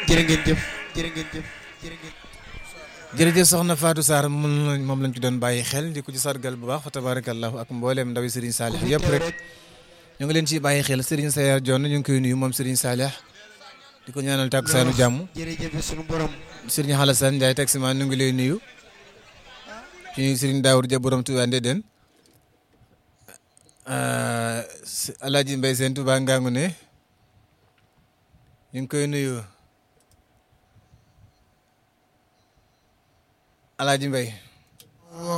jërë ngeen jëf jërë ngeen jëf jërë ngeen jërëjëf soxna Fatou Sarr moom moom lañ ci doon bàyyi xel di ko ci sargal bu baax fa tabarakallahu ak mbooleem ndawi Serigne Salih yëpp rek ñu ngi leen ciy bàyyi xel Serigne Sayar Dione ñu ngi koy nuyu moom Serigne Salih di ko ñaanal takkusaanu jàmm jërëjëf sunu borom Serigne Xalassane Ndiaye taximan ñu ngi lay nuyu ci Serigne Daour Dia borom Touba Ndeden Alaaji Mbay Seen Touba Ngangu ne ñu ngi koy nuyu Alaaji Mbay